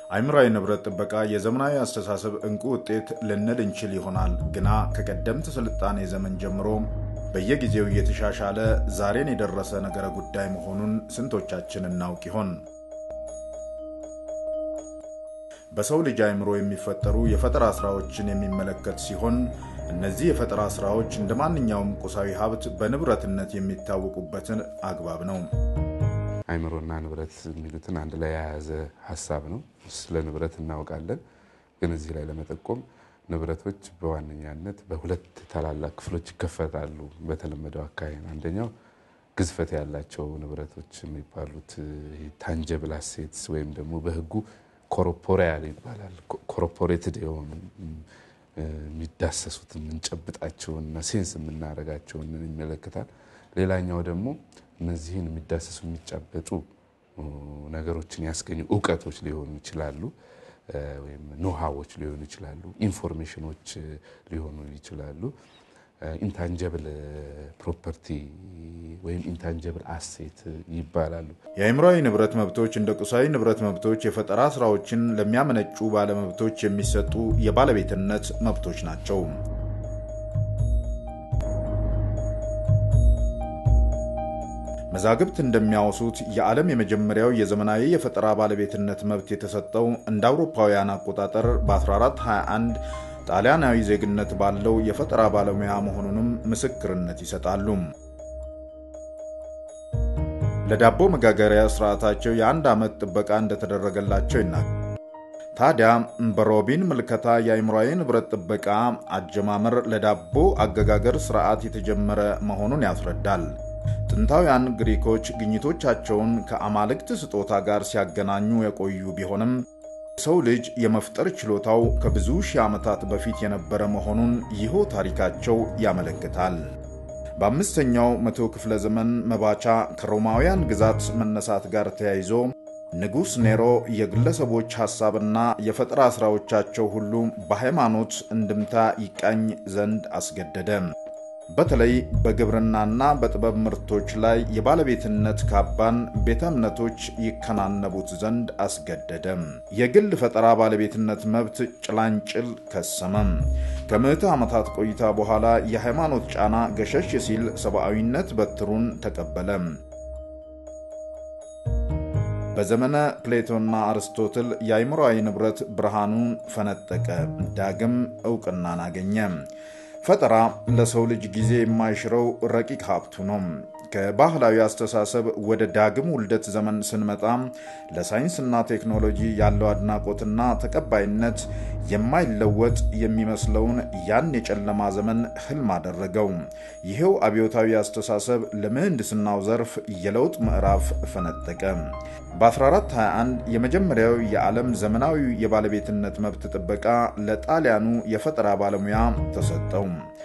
አእምሯዊ ንብረት ጥበቃ የዘመናዊ አስተሳሰብ እንቁ ውጤት ልንል እንችል ይሆናል። ግና ከቀደምት ስልጣኔ ዘመን ጀምሮ በየጊዜው እየተሻሻለ ዛሬን የደረሰ ነገረ ጉዳይ መሆኑን ስንቶቻችን እናውቅ ይሆን? በሰው ልጅ አእምሮ የሚፈጠሩ የፈጠራ ስራዎችን የሚመለከት ሲሆን እነዚህ የፈጠራ ስራዎች እንደ ማንኛውም ቁሳዊ ሀብት በንብረትነት የሚታወቁበትን አግባብ ነው። አእምሮና ንብረት የሚሉትን አንድ ላይ የያዘ ሀሳብ ነው። ስለ ንብረት እናውቃለን፣ ግን እዚህ ላይ ለመጠቆም ንብረቶች በዋነኛነት በሁለት ታላላቅ ክፍሎች ይከፈታሉ። በተለመደው አካባቢ አንደኛው ግዝፈት ያላቸው ንብረቶች የሚባሉት ታንጀብል አሴትስ ወይም ደግሞ በሕጉ ኮርፖሪያል ይባላል። ኮርፖሬትድ የሆኑ የሚዳሰሱት የምንጨብጣቸውንና ሴንስ የምናደርጋቸውን ይመለከታል። ሌላኛው ደግሞ እነዚህን የሚዳሰሱ የሚጫበጡ ነገሮችን ያስገኙ እውቀቶች ሊሆኑ ይችላሉ፣ ወይም ኖሃዎች ሊሆኑ ይችላሉ፣ ኢንፎርሜሽኖች ሊሆኑ ይችላሉ። ኢንታንጀብል ፕሮፐርቲ ወይም ኢንታንጀብል አሴት ይባላሉ። የአእምሯዊ ንብረት መብቶች እንደ ቁሳዊ ንብረት መብቶች የፈጠራ ስራዎችን ለሚያመነጩ ባለመብቶች የሚሰጡ የባለቤትነት መብቶች ናቸው። መዛግብት እንደሚያወሱት የዓለም የመጀመሪያው የዘመናዊ የፈጠራ ባለቤትነት መብት የተሰጠው እንደ አውሮፓውያን አቆጣጠር በ1421 ጣሊያናዊ ዜግነት ባለው የፈጠራ ባለሙያ መሆኑንም ምስክርነት ይሰጣሉ። ለዳቦ መጋገሪያ ስርዓታቸው የአንድ ዓመት ጥበቃ እንደተደረገላቸው ይናገራል። ታዲያ በሮቢን ምልከታ የአእምሯዊ ንብረት ጥበቃ አጀማመር ለዳቦ አገጋገር ስርዓት የተጀመረ መሆኑን ያስረዳል። ጥንታውያን ግሪኮች ግኝቶቻቸውን ከአማልክት ስጦታ ጋር ሲያገናኙ የቆዩ ቢሆንም የሰው ልጅ የመፍጠር ችሎታው ከብዙ ሺህ ዓመታት በፊት የነበረ መሆኑን ይኸው ታሪካቸው ያመለክታል። በአምስተኛው መቶ ክፍለ ዘመን መባቻ ከሮማውያን ግዛት መነሳት ጋር ተያይዞ ንጉሥ ኔሮ የግለሰቦች ሐሳብና የፈጠራ ሥራዎቻቸው ሁሉ በሃይማኖት እንድምታ ይቃኝ ዘንድ አስገደደ። በተለይ በግብርናና በጥበብ ምርቶች ላይ የባለቤትነት ካባን ቤተ እምነቶች ይከናነቡት ዘንድ አስገደደም። የግል ፈጠራ ባለቤትነት መብት ጭላንጭል ከሰመም። ከምዕተ ዓመታት ቆይታ በኋላ የሃይማኖት ጫና ገሸሽ ሲል ሰብአዊነት በትሩን ተቀበለ። በዘመነ ፕሌቶና አርስቶትል የአእምሮአዊ ንብረት ብርሃኑን ፈነጠቀ፣ ዳግም ዕውቅናን አገኘ። ፈጠራ ለሰው ልጅ ጊዜ የማይሽረው ረቂቅ ሀብቱ ነው። ከባህላዊ አስተሳሰብ ወደ ዳግም ውልደት ዘመን ስንመጣ ለሳይንስና ቴክኖሎጂ ያለው አድናቆትና ተቀባይነት የማይለወጥ የሚመስለውን ያን የጨለማ ዘመን ህልም አደረገው። ይሄው አብዮታዊ አስተሳሰብ ለምህንድስናው ዘርፍ የለውጥ ምዕራፍ ፈነጠቀ። በ1421 የመጀመሪያው የዓለም ዘመናዊ የባለቤትነት መብት ጥበቃ ለጣሊያኑ የፈጠራ ባለሙያ ተሰጠው።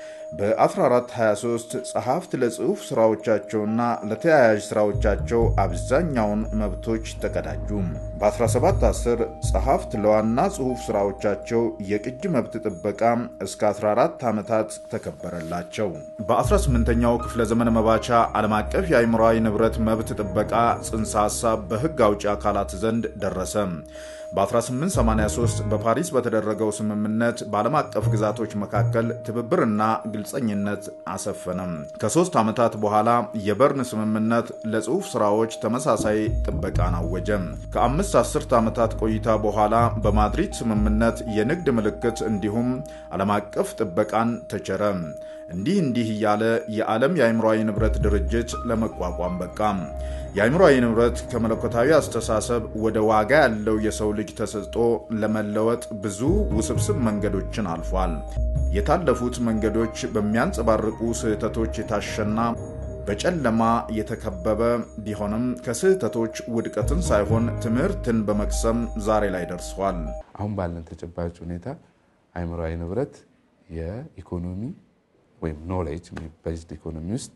በ1423 ጸሐፍት ለጽሑፍ ሥራዎቻቸውና ለተያያዥ ሥራዎቻቸው አብዛኛውን መብቶች ተቀዳጁ። በ1710 ጸሐፍት ለዋና ጽሑፍ ሥራዎቻቸው የቅጅ መብት ጥበቃ እስከ 14 ዓመታት ተከበረላቸው። በ18ኛው ክፍለ ዘመን መባቻ ዓለም አቀፍ የአእምሯዊ ንብረት መብት ጥበቃ ጽንሰ ሐሳብ በሕግ አውጪ አካላት ዘንድ ደረሰ። በ1883 በፓሪስ በተደረገው ስምምነት በዓለም አቀፍ ግዛቶች መካከል ትብብርና ግልጸኝነት አሰፈነም። ከሦስት ዓመታት በኋላ የበርን ስምምነት ለጽሑፍ ሥራዎች ተመሳሳይ ጥበቃን አወጀ። ከአምስት አስርት ዓመታት ቆይታ በኋላ በማድሪድ ስምምነት የንግድ ምልክት እንዲሁም ዓለም አቀፍ ጥበቃን ተቸረ። እንዲህ እንዲህ እያለ የዓለም የአእምሯዊ ንብረት ድርጅት ለመቋቋም በቃ። የአእምሯዊ ንብረት ከመለኮታዊ አስተሳሰብ ወደ ዋጋ ያለው የሰው ልጅ ተሰጥቶ ለመለወጥ ብዙ ውስብስብ መንገዶችን አልፏል። የታለፉት መንገዶች በሚያንጸባርቁ ስህተቶች የታሸና በጨለማ የተከበበ ቢሆንም ከስህተቶች ውድቀትን ሳይሆን ትምህርትን በመቅሰም ዛሬ ላይ ደርሷል። አሁን ባለን ተጨባጭ ሁኔታ አእምሯዊ ንብረት የኢኮኖሚ ወይም ኖሌጅ ቤዝድ ኢኮኖሚ ውስጥ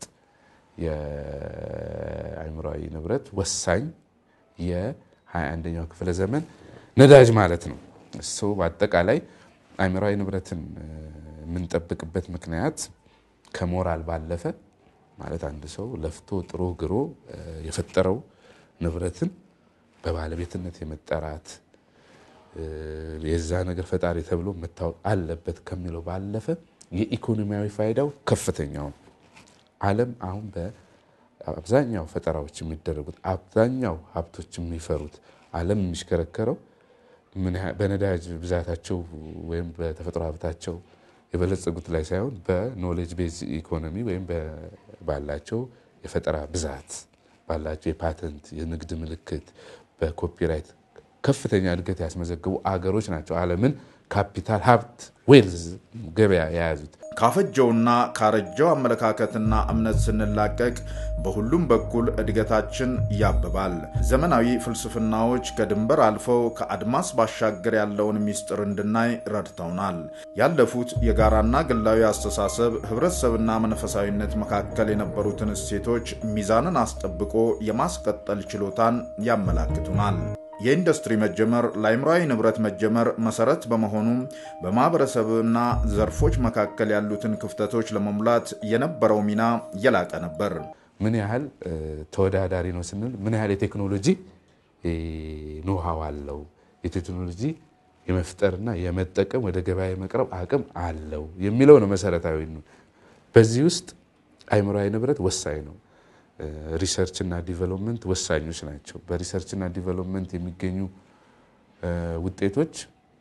የአእምሯዊ ንብረት ወሳኝ የ21ኛው ክፍለ ዘመን ነዳጅ ማለት ነው። እሱ በአጠቃላይ አእምሯዊ ንብረትን የምንጠብቅበት ምክንያት ከሞራል ባለፈ ማለት አንድ ሰው ለፍቶ ጥሮ ግሮ የፈጠረው ንብረትን በባለቤትነት የመጠራት የዛ ነገር ፈጣሪ ተብሎ መታወቅ አለበት ከሚለው ባለፈ የኢኮኖሚያዊ ፋይዳው ከፍተኛው ዓለም አሁን በአብዛኛው ፈጠራዎች የሚደረጉት አብዛኛው ሀብቶች የሚፈሩት ዓለም የሚሽከረከረው በነዳጅ ብዛታቸው ወይም በተፈጥሮ ሀብታቸው የበለጸጉት ላይ ሳይሆን በኖሌጅ ቤዝ ኢኮኖሚ ወይም ባላቸው የፈጠራ ብዛት ባላቸው የፓተንት የንግድ ምልክት በኮፒራይት ከፍተኛ እድገት ያስመዘግቡ አገሮች ናቸው ዓለምን ካፒታል ሀብት ዌልዝ ገበያ የያዙት። ካፈጀውና ካረጀው አመለካከትና እምነት ስንላቀቅ በሁሉም በኩል እድገታችን ያብባል። ዘመናዊ ፍልስፍናዎች ከድንበር አልፈው ከአድማስ ባሻገር ያለውን ምስጢር እንድናይ ረድተውናል። ያለፉት የጋራና ግላዊ አስተሳሰብ፣ ህብረተሰብና መንፈሳዊነት መካከል የነበሩትን እሴቶች ሚዛንን አስጠብቆ የማስቀጠል ችሎታን ያመላክቱናል። የኢንዱስትሪ መጀመር ለአእምሯዊ ንብረት መጀመር መሰረት በመሆኑ በማህበረሰብና ዘርፎች መካከል ያሉትን ክፍተቶች ለመሙላት የነበረው ሚና የላቀ ነበር። ምን ያህል ተወዳዳሪ ነው ስንል ምን ያህል የቴክኖሎጂ ኖሃው አለው፣ የቴክኖሎጂ የመፍጠርና የመጠቀም ወደ ገበያ የመቅረብ አቅም አለው የሚለው ነው መሰረታዊ። በዚህ ውስጥ አእምሯዊ ንብረት ወሳኝ ነው። ሪሰርች እና ዲቨሎፕመንት ወሳኞች ናቸው። በሪሰርች እና ዲቨሎፕመንት የሚገኙ ውጤቶች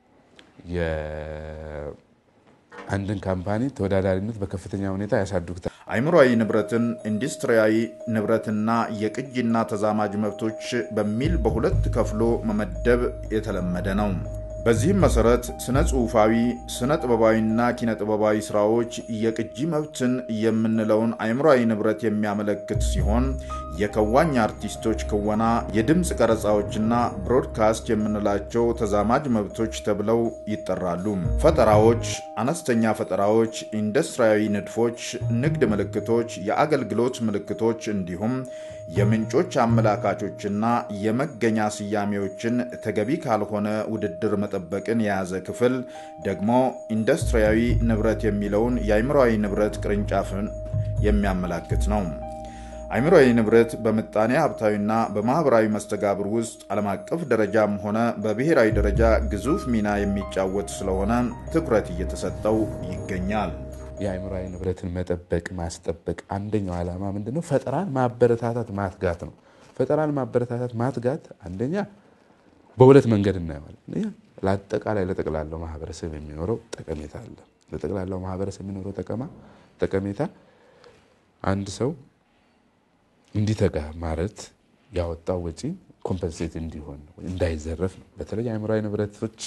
የአንድን ካምፓኒ ተወዳዳሪነት በከፍተኛ ሁኔታ ያሳድጉታል። አእምሯዊ ንብረትን ኢንዱስትሪያዊ ንብረትና የቅጂና ተዛማጅ መብቶች በሚል በሁለት ከፍሎ መመደብ የተለመደ ነው። በዚህም መሰረት ስነ ጽሑፋዊ፣ ስነ ጥበባዊና ኪነ ጥበባዊ ስራዎች የቅጂ መብትን የምንለውን አእምሯዊ ንብረት የሚያመለክት ሲሆን የከዋኝ አርቲስቶች ክወና፣ የድምፅ ቀረጻዎችና ብሮድካስት የምንላቸው ተዛማጅ መብቶች ተብለው ይጠራሉ። ፈጠራዎች፣ አነስተኛ ፈጠራዎች፣ ኢንዱስትሪያዊ ንድፎች፣ ንግድ ምልክቶች፣ የአገልግሎት ምልክቶች እንዲሁም የምንጮች አመላካቾችና የመገኛ ስያሜዎችን ተገቢ ካልሆነ ውድድር መጠበቅን የያዘ ክፍል ደግሞ ኢንዱስትሪያዊ ንብረት የሚለውን የአእምሯዊ ንብረት ቅርንጫፍን የሚያመላክት ነው። አእምሯዊ ንብረት በምጣኔ ሀብታዊና በማህበራዊ መስተጋብር ውስጥ ዓለም አቀፍ ደረጃም ሆነ በብሔራዊ ደረጃ ግዙፍ ሚና የሚጫወት ስለሆነ ትኩረት እየተሰጠው ይገኛል። የአእምሯዊ ንብረትን መጠበቅ ማስጠበቅ አንደኛው ዓላማ ምንድን ነው? ፈጠራን ማበረታታት ማትጋት ነው። ፈጠራን ማበረታታት ማትጋት አንደኛ በሁለት መንገድ እናየዋለን። ለአጠቃላይ ለጠቅላላው ማህበረሰብ የሚኖረው ጠቀሜታ አለ። ለጠቅላላው ማህበረሰብ የሚኖረው ጠቀማ ጠቀሜታ አንድ ሰው እንዲተጋ ማለት ያወጣው ወጪ ኮምፐንሴት እንዲሆን እንዳይዘረፍ ነው። በተለይ አእምሯዊ ንብረቶች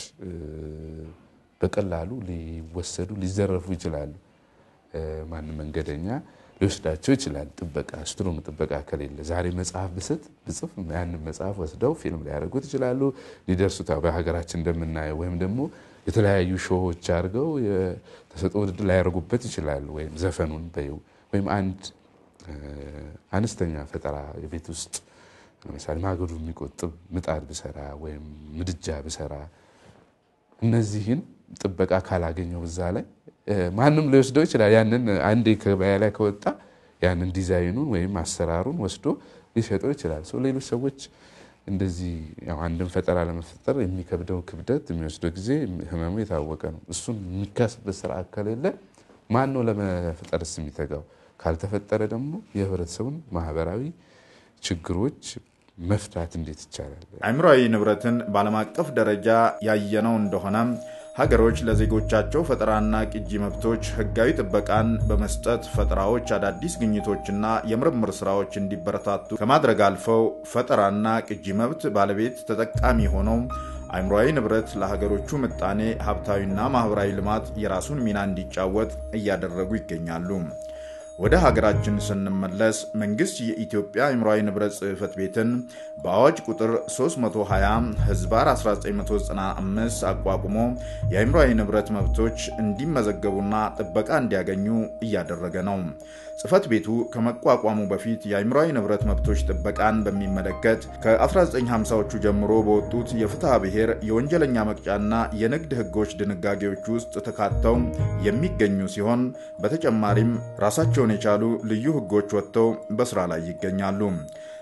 በቀላሉ ሊወሰዱ ሊዘረፉ ይችላሉ። ማንም መንገደኛ ሊወስዳቸው ይችላል። ጥበቃ ስትሮንግ ጥበቃ ከሌለ ዛሬ መጽሐፍ ብስት ብጽፍ ያንን መጽሐፍ ወስደው ፊልም ሊያደርጉት ይችላሉ። ሊደርሱት በሀገራችን እንደምናየው ወይም ደግሞ የተለያዩ ሾዎች አድርገው የተሰጥኦ ውድድር ሊያደርጉበት ይችላሉ። ወይም ዘፈኑን በይው ወይም አንድ አነስተኛ ፈጠራ የቤት ውስጥ ለምሳሌ ማገዶ የሚቆጥብ ምጣድ ብሰራ ወይም ምድጃ ብሰራ እነዚህን ጥበቃ ካላገኘው እዛ ላይ ማንም ሊወስደው ይችላል። ያንን አንዴ ገበያ ላይ ከወጣ ያንን ዲዛይኑን ወይም አሰራሩን ወስዶ ሊሸጠው ይችላል። ሰው ሌሎች ሰዎች እንደዚህ አንድን ፈጠራ ለመፈጠር የሚከብደው ክብደት የሚወስደው ጊዜ ህመሙ የታወቀ ነው። እሱን የሚካስበት ስርዓት ከሌለ ማን ነው ለመፈጠርስ የሚተጋው? ካልተፈጠረ ደግሞ የህብረተሰቡን ማህበራዊ ችግሮች መፍታት እንዴት ይቻላል? አእምሯዊ ንብረትን በዓለም አቀፍ ደረጃ ያየነው እንደሆነ ሀገሮች ለዜጎቻቸው ፈጠራና ቅጂ መብቶች ህጋዊ ጥበቃን በመስጠት ፈጠራዎች፣ አዳዲስ ግኝቶችና የምርምር ስራዎች እንዲበረታቱ ከማድረግ አልፈው ፈጠራና ቅጂ መብት ባለቤት ተጠቃሚ ሆነው አእምሯዊ ንብረት ለሀገሮቹ ምጣኔ ሀብታዊና ማህበራዊ ልማት የራሱን ሚና እንዲጫወት እያደረጉ ይገኛሉ። ወደ ሀገራችን ስንመለስ መንግስት የኢትዮጵያ አእምሯዊ ንብረት ጽሕፈት ቤትን በአዋጅ ቁጥር 320 ህዝባር 1995 አቋቁሞ የአእምሯዊ ንብረት መብቶች እንዲመዘገቡና ጥበቃ እንዲያገኙ እያደረገ ነው። ጽሕፈት ቤቱ ከመቋቋሙ በፊት የአእምሯዊ ንብረት መብቶች ጥበቃን በሚመለከት ከ1950ዎቹ ጀምሮ በወጡት የፍትሐ ብሔር የወንጀለኛ መቅጫና የንግድ ህጎች ድንጋጌዎች ውስጥ ተካተው የሚገኙ ሲሆን በተጨማሪም ራሳቸውን የቻሉ ልዩ ህጎች ወጥተው በስራ ላይ ይገኛሉ።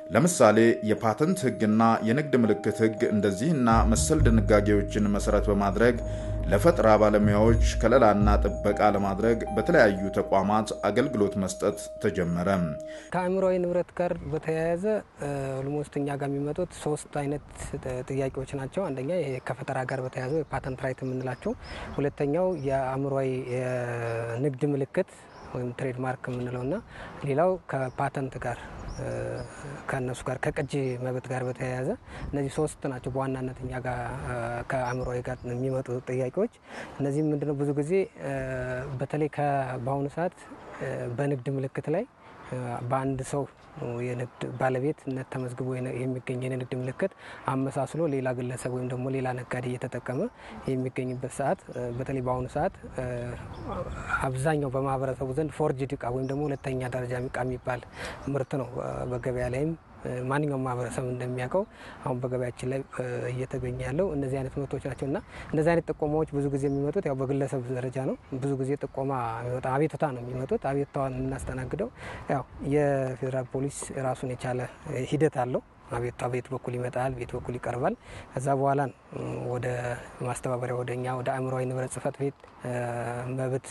ለምሳሌ የፓተንት ሕግና የንግድ ምልክት ሕግ እንደዚህና መሰል ድንጋጌዎችን መሰረት በማድረግ ለፈጠራ ባለሙያዎች ከለላና ጥበቃ ለማድረግ በተለያዩ ተቋማት አገልግሎት መስጠት ተጀመረ። ከአእምሯዊ ንብረት ጋር በተያያዘ ኦልሞስት እኛ ጋር የሚመጡት ሶስት አይነት ጥያቄዎች ናቸው። አንደኛ ይሄ ከፈጠራ ጋር በተያያዘ የፓተንት ራይት የምንላቸው፣ ሁለተኛው የአእምሯዊ የንግድ ምልክት ወይም ትሬድማርክ የምንለው እና ሌላው ከፓተንት ጋር ከእነሱ ጋር ከቅጂ መብት ጋር በተያያዘ እነዚህ ሶስት ናቸው በዋናነት እኛ ጋር ከአእምሯዊ ጋር የሚመጡ ጥያቄዎች። እነዚህ ምንድነው ብዙ ጊዜ በተለይ በአሁኑ ሰዓት በንግድ ምልክት ላይ በአንድ ሰው የንግድ ባለቤትነት ተመዝግቦ የሚገኝ የንግድ ምልክት አመሳስሎ ሌላ ግለሰብ ወይም ደግሞ ሌላ ነጋዴ እየተጠቀመ የሚገኝበት ሰዓት በተለይ በአሁኑ ሰዓት አብዛኛው በማህበረሰቡ ዘንድ ፎርጅድ እቃ ወይም ደግሞ ሁለተኛ ደረጃ እቃ የሚባል ምርት ነው በገበያ ላይም ማንኛውም ማህበረሰብ እንደሚያውቀው አሁን በገበያችን ላይ እየተገኘ ያለው እነዚህ አይነት ምርቶች ናቸው እና እነዚህ አይነት ጥቆማዎች ብዙ ጊዜ የሚመጡት ያው በግለሰብ ደረጃ ነው። ብዙ ጊዜ ጥቆማ የሚመጣ አቤቱታ ነው የሚመጡት። አቤቱታዋን የምናስተናግደው ያው የፌዴራል ፖሊስ ራሱን የቻለ ሂደት አለው። አቤቱታ ቤት በኩል ይመጣል፣ ቤት በኩል ይቀርባል። ከዛ በኋላ ወደ ማስተባበሪያ ወደ እኛ ወደ አእምሯዊ ንብረት ጽሕፈት ቤት መብት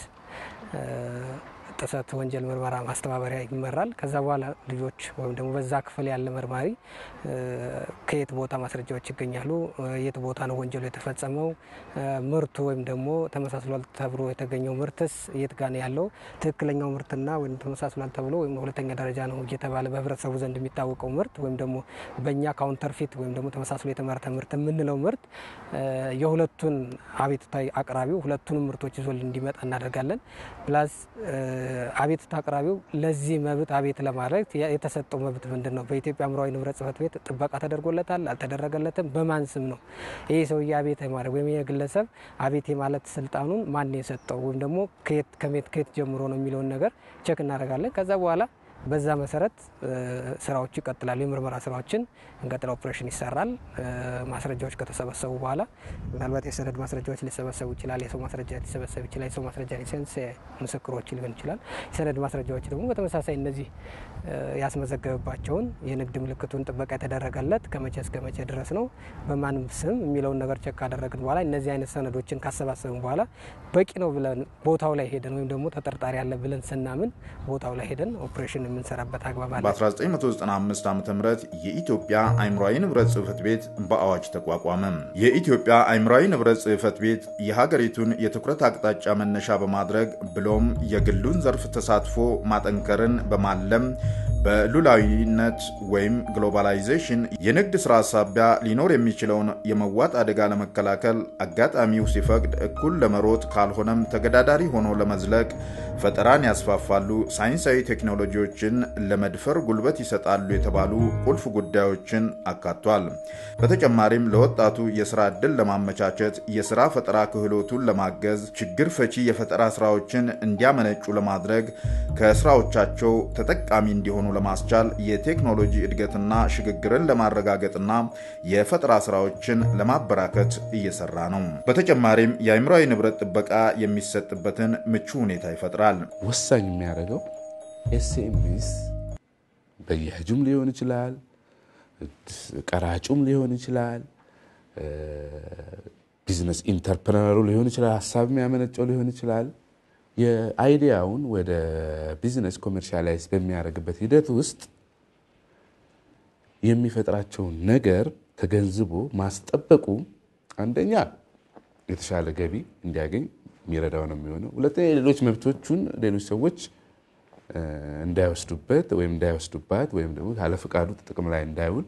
ጥሰት ወንጀል ምርመራ ማስተባበሪያ ይመራል። ከዛ በኋላ ልጆች ወይም ደግሞ በዛ ክፍል ያለ መርማሪ ከየት ቦታ ማስረጃዎች ይገኛሉ፣ የት ቦታ ነው ወንጀሉ የተፈጸመው፣ ምርቱ ወይም ደግሞ ተመሳስሏል ተብሎ የተገኘው ምርትስ የት ጋ ነው ያለው፣ ትክክለኛው ምርትና ወይም ተመሳስሏል ተብሎ ወይም ሁለተኛ ደረጃ ነው እየተባለ በህብረተሰቡ ዘንድ የሚታወቀው ምርት ወይም ደግሞ በእኛ ካውንተርፊት ወይም ደግሞ ተመሳስሎ የተመረተ ምርት የምንለው ምርት የሁለቱን አቤቱታ አቅራቢው ሁለቱንም ምርቶች ይዞ እንዲመጣ እናደርጋለን ፕላስ አቤቱታ አቅራቢው ለዚህ መብት አቤት ለማድረግ የተሰጠው መብት ምንድን ነው? በኢትዮጵያ አእምሯዊ ንብረት ጽሕፈት ቤት ጥበቃ ተደርጎለታል? አልተደረገለትም? በማን ስም ነው ይህ ሰውዬ አቤት የማድረግ ወይም የግለሰብ አቤት የማለት ስልጣኑን ማን የሰጠው ወይም ደግሞ ከየት ከየት ጀምሮ ነው የሚለውን ነገር ቸክ እናደርጋለን። ከዛ በኋላ በዛ መሰረት ስራዎች ይቀጥላሉ። የምርመራ ስራዎችን እንቀጥል፣ ኦፕሬሽን ይሰራል። ማስረጃዎች ከተሰበሰቡ በኋላ ምናልባት የሰነድ ማስረጃዎች ሊሰበሰቡ ይችላል። የሰው ማስረጃ ሊሰበሰብ ይችላል። የሰው ማስረጃ ሊሰንስ ምስክሮች ሊሆን ይችላል። የሰነድ ማስረጃዎች ደግሞ በተመሳሳይ እነዚህ ያስመዘገበባቸውን የንግድ ምልክቱን ጥበቃ የተደረገለት ከመቼ እስከ መቼ ድረስ ነው በማንም ስም የሚለውን ነገር ቸክ ካደረግን በኋላ እነዚህ አይነት ሰነዶችን ካሰባሰብን በኋላ በቂ ነው ብለን ቦታው ላይ ሄደን ወይም ደግሞ ተጠርጣሪ ያለ ብለን ስናምን ቦታው ላይ ሄደን ኦፕሬሽን የምንሰራበት አግባብ አለ። በ1995 ዓ ም የኢትዮጵያ አእምሯዊ ንብረት ጽሕፈት ቤት በአዋጅ ተቋቋመ። የኢትዮጵያ አእምሯዊ ንብረት ጽሕፈት ቤት የሀገሪቱን የትኩረት አቅጣጫ መነሻ በማድረግ ብሎም የግሉን ዘርፍ ተሳትፎ ማጠንከርን በማለም በሉላዊነት ወይም ግሎባላይዜሽን የንግድ ስራ ሳቢያ ሊኖር የሚችለውን የመዋጥ አደጋ ለመከላከል አጋጣሚው ሲፈቅድ እኩል ለመሮጥ ካልሆነም ተገዳዳሪ ሆኖ ለመዝለቅ ፈጠራን ያስፋፋሉ፣ ሳይንሳዊ ቴክኖሎጂዎችን ለመድፈር ጉልበት ይሰጣሉ የተባሉ ቁልፍ ጉዳዮችን አካቷል። በተጨማሪም ለወጣቱ የስራ ዕድል ለማመቻቸት፣ የስራ ፈጠራ ክህሎቱን ለማገዝ፣ ችግር ፈቺ የፈጠራ ስራዎችን እንዲያመነጩ ለማድረግ፣ ከስራዎቻቸው ተጠቃሚ እንዲሆኑ ለማስቻል የቴክኖሎጂ እድገትና ሽግግርን ለማረጋገጥና የፈጠራ ስራዎችን ለማበራከት እየሰራ ነው። በተጨማሪም የአእምሯዊ ንብረት ጥበቃ የሚሰጥበትን ምቹ ሁኔታ ይፈጥራል። ወሳኝ የሚያደርገው ኤስኤምኤስ በያጁም ሊሆን ይችላል፣ ቀራጩም ሊሆን ይችላል፣ ቢዝነስ ኢንተርፕረነሩ ሊሆን ይችላል፣ ሀሳብ የሚያመነጨው ሊሆን ይችላል። የአይዲያውን ወደ ቢዝነስ ኮሜርሻላይዝ በሚያደርግበት ሂደት ውስጥ የሚፈጥራቸውን ነገር ተገንዝቦ ማስጠበቁ አንደኛ የተሻለ ገቢ እንዲያገኝ የሚረዳው ነው የሚሆነው። ሁለተኛ የሌሎች መብቶቹን ሌሎች ሰዎች እንዳይወስዱበት ወይም እንዳይወስዱባት ወይም ደግሞ ካለ ፈቃዱ ጥቅም ላይ እንዳይውል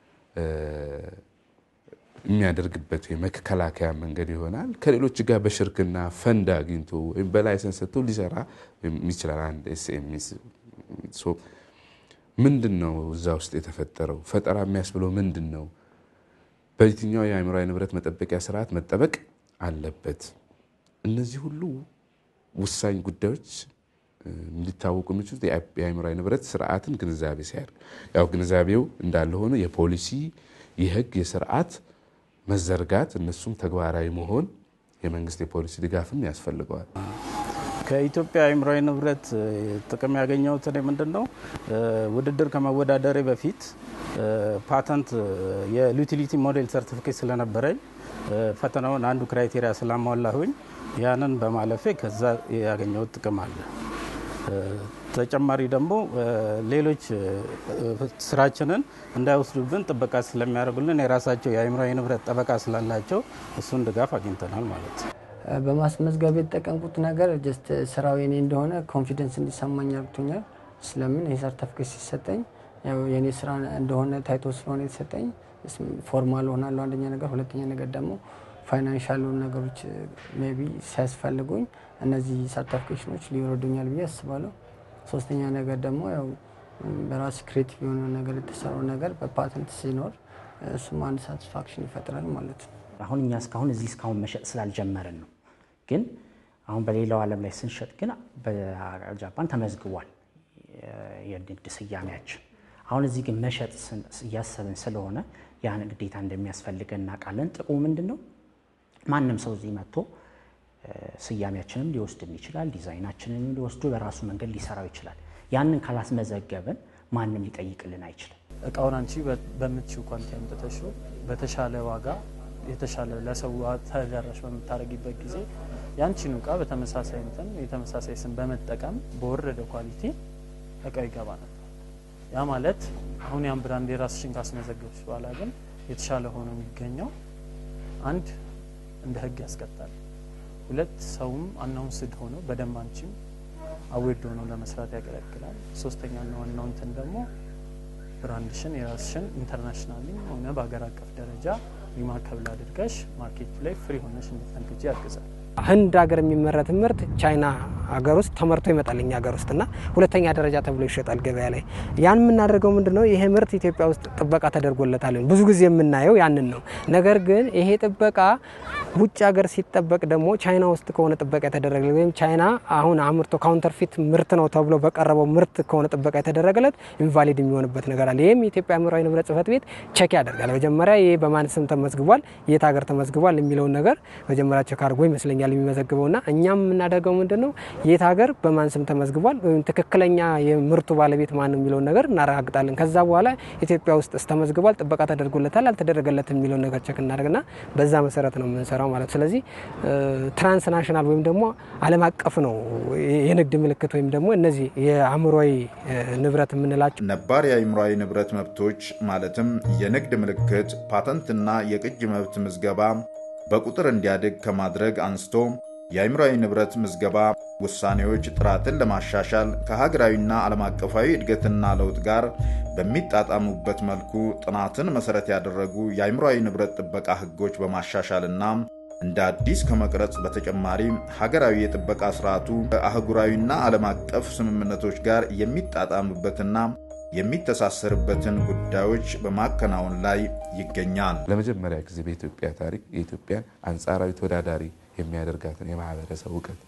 የሚያደርግበት የመከላከያ መንገድ ይሆናል። ከሌሎች ጋር በሽርክና ፈንድ አግኝቶ ወይም በላይሰንስ ሰጥቶ ሊሰራ ይችላል። አንድ ኤስኤምኤስ ምንድን ነው እዛ ውስጥ የተፈጠረው ፈጠራ የሚያስብለው ምንድን ነው? በየትኛው የአእምሯዊ ንብረት መጠበቂያ ስርዓት መጠበቅ አለበት? እነዚህ ሁሉ ውሳኝ ጉዳዮች እንዲታወቁ የሚችሉት የአእምሯዊ ንብረት ስርዓትን ግንዛቤ ሲያደርግ፣ ያው ግንዛቤው እንዳለ ሆኖ የፖሊሲ የህግ የስርዓት መዘርጋት እነሱም ተግባራዊ መሆን የመንግስት የፖሊሲ ድጋፍም ያስፈልገዋል። ከኢትዮጵያ አእምሯዊ ንብረት ጥቅም ያገኘሁት እኔ ምንድን ነው ውድድር ከመወዳደሬ በፊት ፓተንት የዩቲሊቲ ሞዴል ሰርቲፊኬት ስለነበረኝ ፈተናውን አንዱ ክራይቴሪያ ስላሟላሁኝ ያንን በማለፌ ከዛ ያገኘሁት ጥቅም አለ። ተጨማሪ ደግሞ ሌሎች ስራችንን እንዳይወስዱብን ጥበቃ ስለሚያደርጉልን የራሳቸው የአእምሯዊ ንብረት ጠበቃ ስላላቸው እሱን ድጋፍ አግኝተናል ማለት ነው። በማስመዝገብ የተጠቀምኩት ነገር ጀስት ስራው የኔ እንደሆነ ኮንፊደንስ እንዲሰማኝ አድርጎኛል። ስለምን ይህ ሰርተፍኬት ሲሰጠኝ ያው የኔ ስራ እንደሆነ ታይቶ ስለሆነ የተሰጠኝ ፎርማል ሆናለሁ። አንደኛ ነገር፣ ሁለተኛ ነገር ደግሞ ፋይናንሻል ነገሮች ሜይ ቢ ሲያስፈልጉኝ እነዚህ ሰርቲፊኬሽኖች ሊወረዱኛል ብዬ አስባለሁ። ሶስተኛ ነገር ደግሞ ያው በራስ ክሬቲቭ የሆነ ነገር የተሰራው ነገር በፓተንት ሲኖር እሱም አንድ ሳቲስፋክሽን ይፈጥራል ማለት ነው። አሁን እኛ እስካሁን እዚህ እስካሁን መሸጥ ስላልጀመርን ነው። ግን አሁን በሌላው ዓለም ላይ ስንሸጥ ግን በጃፓን ተመዝግቧል የንግድ ስያሜያችን። አሁን እዚህ ግን መሸጥ እያሰብን ስለሆነ ያን ግዴታ እንደሚያስፈልገን እናውቃለን። ጥቅሙ ምንድን ነው? ማንም ሰው እዚህ መጥቶ ስያሜያችንም ሊወስድን ይችላል። ዲዛይናችንን ሊወስዱ በራሱ መንገድ ሊሰራው ይችላል። ያንን ካላስመዘገብን ማንም ሊጠይቅልን አይችልም። እቃውን አንቺ በምትችው ኳንቲ አምጥተሽው በተሻለ ዋጋ የተሻለ ለሰው ተደራሽ በምታደርጊበት ጊዜ ያንቺን እቃ በተመሳሳይ እንትን የተመሳሳይ ስም በመጠቀም በወረደ ኳሊቲ እቃው ይገባ ነበር። ያ ማለት አሁን ያን ብራንድ የራስሽን ካስመዘገብሽ በኋላ ግን የተሻለ ሆኖ የሚገኘው አንድ እንደ ሕግ ያስቀጣል። ሁለት ሰውም አናውንስድ ሆኖ በደንብ አንቺም አዌድ ሆኖ ለመስራት ያገለግላል። ሶስተኛና ዋናው እንትን ደግሞ ብራንድሽን የራስሽን ኢንተርናሽናል ሆነ በሀገር አቀፍ ደረጃ ሪማርከብል አድርገሽ ማርኬቱ ላይ ፍሪ ሆነሽ እንድትነግጂ ያግዛል። ህንድ ሀገር የሚመረት ምርት ቻይና ሀገር ውስጥ ተመርቶ ይመጣል እኛ ሀገር ውስጥ እና ሁለተኛ ደረጃ ተብሎ ይሸጣል ገበያ ላይ። ያን የምናደርገው ምንድን ነው? ይሄ ምርት ኢትዮጵያ ውስጥ ጥበቃ ተደርጎለታል። ብዙ ጊዜ የምናየው ያንን ነው። ነገር ግን ይሄ ጥበቃ ውጭ ሀገር ሲጠበቅ ደግሞ ቻይና ውስጥ ከሆነ ጥበቃ የተደረገ ወይም ቻይና አሁን አምርቶ ካውንተርፊት ምርት ነው ተብሎ በቀረበው ምርት ከሆነ ጥበቃ የተደረገለት ኢንቫሊድ የሚሆንበት ነገር አለ። ይህም የኢትዮጵያ አእምሯዊ ንብረት ጽሕፈት ቤት ቸክ ያደርጋል። መጀመሪያ ይህ በማን ስም ተመዝግቧል፣ የት ሀገር ተመዝግቧል የሚለውን ነገር መጀመሪያ ቸክ አድርጎ ይመስለኛል የሚመዘግበውና እኛም የምናደርገው ምንድን ነው የት ሀገር በማን ስም ተመዝግቧል ወይም ትክክለኛ የምርቱ ባለቤት ማን ነው የሚለውን ነገር እናረጋግጣለን። ከዛ በኋላ ኢትዮጵያ ውስጥ ተመዝግቧል፣ ጥበቃ ተደርጎለታል፣ አልተደረገለትም የሚለውን ነገር ቸክ እናደርግና በዛ መሰረት ነው የምንሰራው ማለት። ስለዚህ ትራንስናሽናል ወይም ደግሞ ዓለም አቀፍ ነው የንግድ ምልክት ወይም ደግሞ እነዚህ የአእምሯዊ ንብረት የምንላቸው ነባር የአእምሯዊ ንብረት መብቶች ማለትም የንግድ ምልክት፣ ፓተንትና የቅጅ መብት ምዝገባ በቁጥር እንዲያድግ ከማድረግ አንስቶ የአእምሯዊ ንብረት ምዝገባ ውሳኔዎች ጥራትን ለማሻሻል ከሀገራዊና ዓለም አቀፋዊ እድገትና ለውጥ ጋር በሚጣጣሙበት መልኩ ጥናትን መሠረት ያደረጉ የአእምሯዊ ንብረት ጥበቃ ሕጎች በማሻሻልና እንደ አዲስ ከመቅረጽ በተጨማሪ ሀገራዊ የጥበቃ ስርዓቱ ከአህጉራዊና ዓለም አቀፍ ስምምነቶች ጋር የሚጣጣምበትና የሚተሳሰርበትን ጉዳዮች በማከናወን ላይ ይገኛል። ለመጀመሪያ ጊዜ በኢትዮጵያ ታሪክ የኢትዮጵያን አንጻራዊ ተወዳዳሪ የሚያደርጋትን የማህበረሰብ እውቀት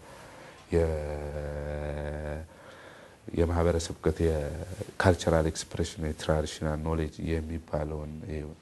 የማህበረሰብ እውቀት የካልቸራል ኤክስፕሬሽን የትራዲሽናል ኖሌጅ የሚባለውን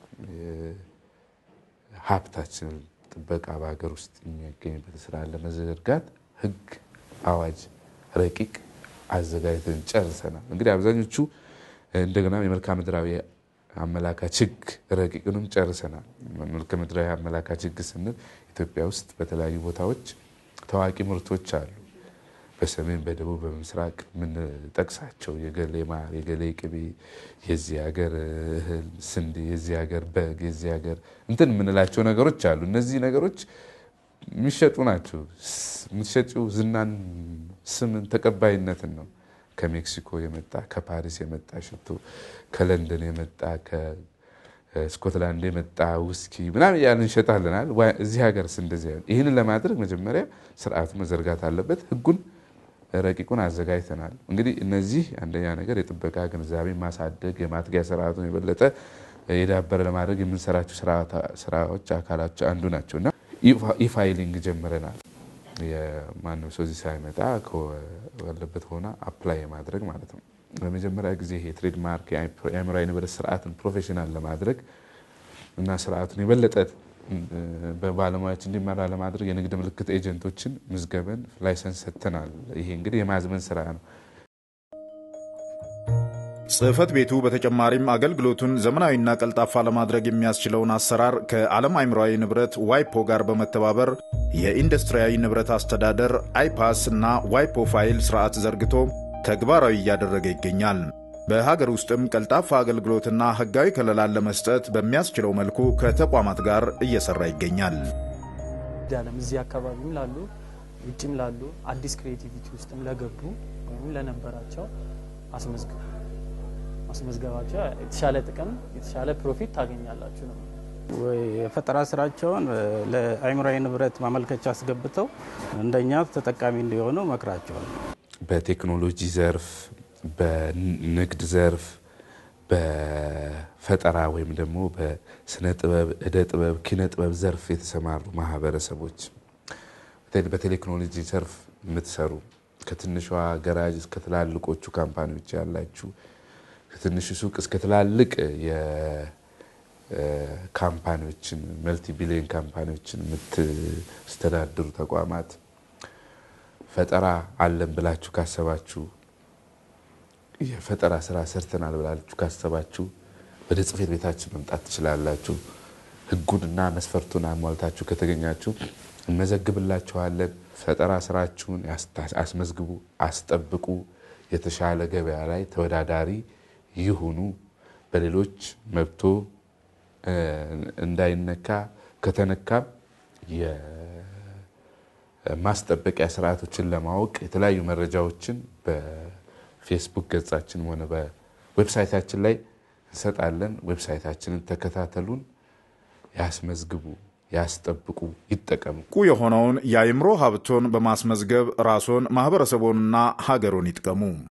ሀብታችንን ጥበቃ በሀገር ውስጥ የሚያገኝበት ስራ ለመዘርጋት ህግ፣ አዋጅ፣ ረቂቅ አዘጋጅተን ጨርሰናል። እንግዲህ አብዛኞቹ እንደገና የመልክዓ ምድራዊ አመላካች ህግ ረቂቅንም ጨርሰናል። መልክዓ ምድራዊ አመላካች ህግ ስንል ኢትዮጵያ ውስጥ በተለያዩ ቦታዎች ታዋቂ ምርቶች አሉ። በሰሜን፣ በደቡብ፣ በምስራቅ የምንጠቅሳቸው የገሌ ማር፣ የገሌ ቅቤ፣ የዚህ ሀገር እህል ስንዴ፣ የዚህ ሀገር በግ፣ የዚህ ሀገር እንትን የምንላቸው ነገሮች አሉ። እነዚህ ነገሮች የሚሸጡ ናቸው። የምትሸጪው ዝናን፣ ስምን፣ ተቀባይነትን ነው። ከሜክሲኮ የመጣ ከፓሪስ የመጣ ሽቶ፣ ከለንደን የመጣ ከስኮትላንድ የመጣ ውስኪ ምናምን እያልን እንሸጣለናል። እዚህ ሀገርስ እንደዚህ አይሆን። ይህንን ለማድረግ መጀመሪያ ስርዓቱ መዘርጋት አለበት። ህጉን ረቂቁን አዘጋጅተናል። እንግዲህ እነዚህ አንደኛ ነገር የጥበቃ ግንዛቤ ማሳደግ፣ የማትጊያ ስርዓቱን የበለጠ የዳበረ ለማድረግ የምንሰራቸው ስራዎች አካላቸው አንዱ ናቸው እና ኢፋይሊንግ ጀምረናል። የማንም ሰው እዚህ ሳይመጣ ባለበት ሆና አፕላይ የማድረግ ማለት ነው። ለመጀመሪያ ጊዜ ይሄ ትሬድማርክ የአእምሯዊ ንብረት ስርዓትን ፕሮፌሽናል ለማድረግ እና ስርዓቱን የበለጠ በባለሙያዎች እንዲመራ ለማድረግ የንግድ ምልክት ኤጀንቶችን ምዝገበን ላይሰንስ ሰጥተናል። ይሄ እንግዲህ የማዝመን ስራ ነው። ጽህፈት ቤቱ በተጨማሪም አገልግሎቱን ዘመናዊና ቀልጣፋ ለማድረግ የሚያስችለውን አሰራር ከዓለም አእምሯዊ ንብረት ዋይፖ ጋር በመተባበር የኢንዱስትሪያዊ ንብረት አስተዳደር አይፓስ እና ዋይፖ ፋይል ስርዓት ዘርግቶ ተግባራዊ እያደረገ ይገኛል። በሀገር ውስጥም ቀልጣፋ አገልግሎትና ህጋዊ ከለላን ለመስጠት በሚያስችለው መልኩ ከተቋማት ጋር እየሰራ ይገኛል። ዓለም እዚህ አካባቢም ላሉ ውጭም ላሉ አዲስ ክሬቲቪቲ ውስጥም ለገቡ ወይም ለነበራቸው አስመዝግቡ ማስመዝገባቸው የተሻለ ጥቅም የተሻለ ፕሮፊት ታገኛላችሁ ነው። የፈጠራ ስራቸውን ለአእምሯዊ ንብረት ማመልከቻ አስገብተው እንደኛ ተጠቃሚ እንዲሆኑ መክራቸዋል። በቴክኖሎጂ ዘርፍ፣ በንግድ ዘርፍ፣ በፈጠራ ወይም ደግሞ በስነ ጥበብ፣ እደ ጥበብ፣ ኪነ ጥበብ ዘርፍ የተሰማሩ ማህበረሰቦች በቴክኖሎጂ ዘርፍ የምትሰሩ ከትንሿ ገራጅ እስከ ትላልቆቹ ካምፓኒዎች ያላችሁ ከትንሹ ሱቅ እስከ ትላልቅ የካምፓኒዎችን መልቲ ቢሊዮን ካምፓኒዎችን የምትስተዳድሩ ተቋማት ፈጠራ አለን ብላችሁ ካሰባችሁ የፈጠራ ስራ ሰርተናል ብላችሁ ካሰባችሁ ወደ ጽሕፈት ቤታችን መምጣት ትችላላችሁ። ሕጉንና መስፈርቱን አሟልታችሁ ከተገኛችሁ እንመዘግብላችኋለን። ፈጠራ ስራችሁን አስመዝግቡ፣ አስጠብቁ። የተሻለ ገበያ ላይ ተወዳዳሪ ይሁኑ። በሌሎች መብቶ እንዳይነካ ከተነካም የማስጠበቂያ ስርዓቶችን ለማወቅ የተለያዩ መረጃዎችን በፌስቡክ ገጻችን ሆነ በዌብሳይታችን ላይ እንሰጣለን። ዌብሳይታችንን ተከታተሉን፣ ያስመዝግቡ፣ ያስጠብቁ፣ ይጠቀሙ። ቁ የሆነውን የአእምሮ ሀብቶን በማስመዝገብ ራስዎን ማህበረሰቦንና ሀገሮን ይጥቀሙ።